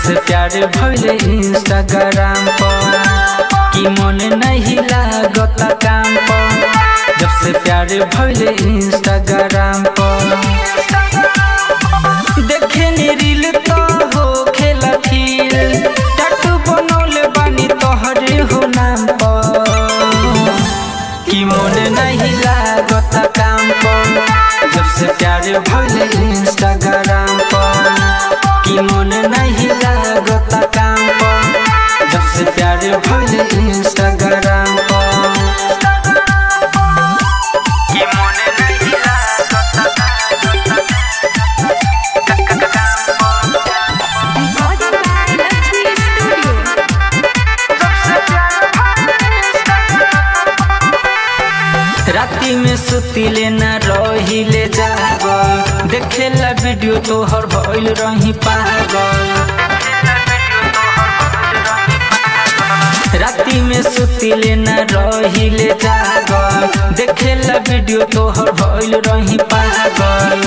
से प्यार भइले इंस्टाग्राम पर कि मन नहीं लागत काम पर जब से प्यार भइले इंस्टाग्राम पर देखे नी रील तो हो खेला फील टैटू बनौले बानी तोहरे हो नाम पर कि मन नहीं लागत काम पर जब से प्यार भइले इंस्टाग्राम पर कि मन नहीं लागत काम पर जब से प्यार भइले इंस्टाग्राम पर कि मन नहीं लागत Recorded by Lakshmi Studio. राती में सुतिले न रहिले जागल देखेला वीडियो तोहर भइल रही पागल राती में सुतिले न रहिले जागल देखेला वीडियो तोहर भइल रही पागल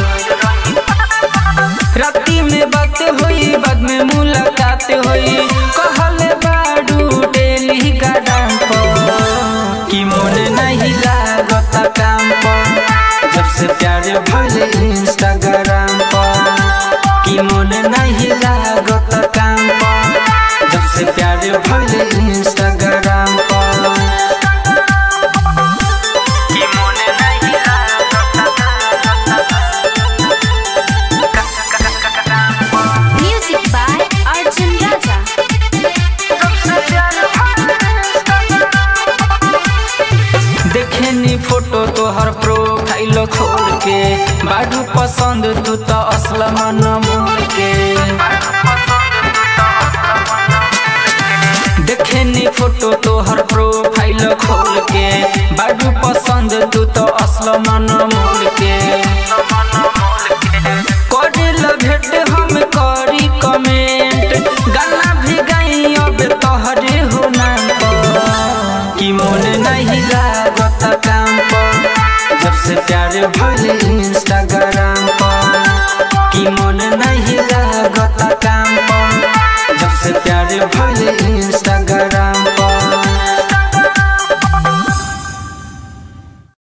राती में बात होई बाद में मुलाकात होई कहले बाडू डेली गार्डन पर कि मन नहीं लागत काम पर जब से प्यार भइले इंस्टाग्राम पर कि मन नहीं लागत काम पर जब से प्यार भइले इंस्टाग्राम पर कि मन नहीं Music by Arjun Raja. देखेनी फोटो तोहर प्रोफाइल खोल के बाडू पसंद तू तो असल मन मोर के देखेनी फोटो तोहर प्रोफाइल खोल के बाडू पसंद तू तो असल मन मोर के करेला भेट हम करी कमेंट गाना भी गाई अब तोहरे हो नाम पर कि मन नहीं लागत काम पर जब से प्यार भइले इंस्टाग्राम